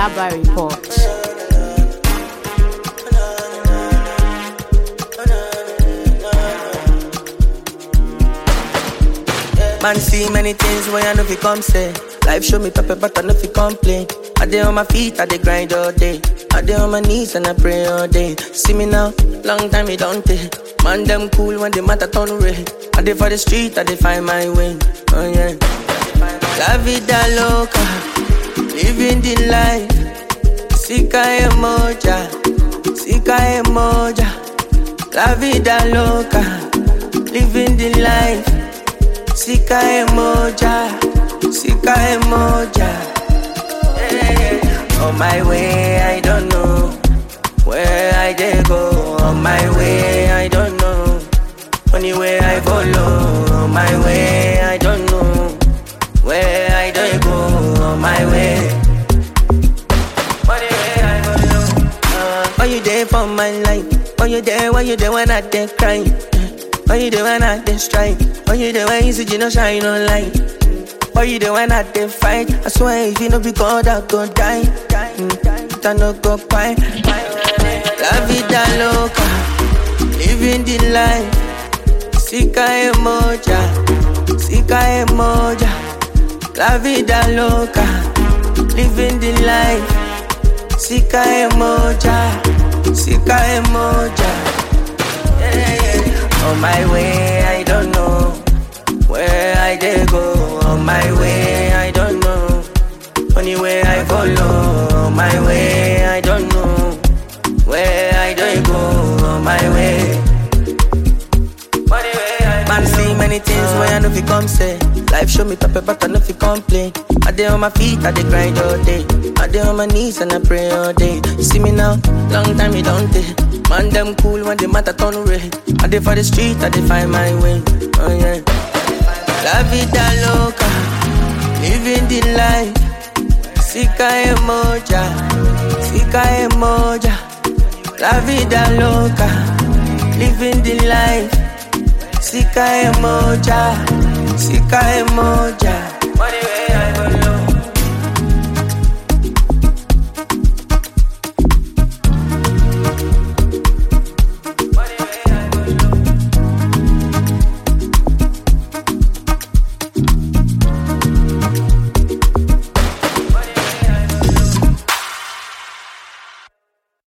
Alaba Report. Man see many things when I know fi come say. Life show me pepper, but I know fi complain. I dey on my feet, I dey grind all day. I dey on my knees and I pray all day. See me now, long time it don't take. Man them cool when the matter turn red. I dey for the street, I dey find my way. Oh yeah. La vida loca, living the life. Sika emoja, sika emoja. La vida loca, living the life. Sika emoja, sika emoja. Yeah. On my way, I don't know where I dey go. On my way, I don't know. Only way I follow. On my way, I don't know where I dey go. On my way. Only way I follow. Uh, why you there for my life? Why you there? Why you there when I dey cry? Why you there when I dey strike? Why you there when you see you no shine no light? Why you there when I dey fight? I swear if you no be God, I go die. Mm, I no go cry. La vida loca, living the life. Sika emoja, sika emoja. La vida loca, living the life. Sika emoja, sika emoja. Yeah, yeah. On my way, I don't know where I dey go. On my way, I don't know. Only way I follow. On my way, I don't know where I dey go. On my way. Man see many things when I know fi come say. Life show me pepper, but I know fi complain. I dey on my feet, I dey grind all day. I dey on my knees and I pray all day. See me now, long time it don't take. Man them cool when the matter turn red. I dey for the street, I dey find my way. Oh yeah. La vida loca, living the life. Sika emoja, sika emoja. La vida loca, living the life. Sika emoja, sika emoja.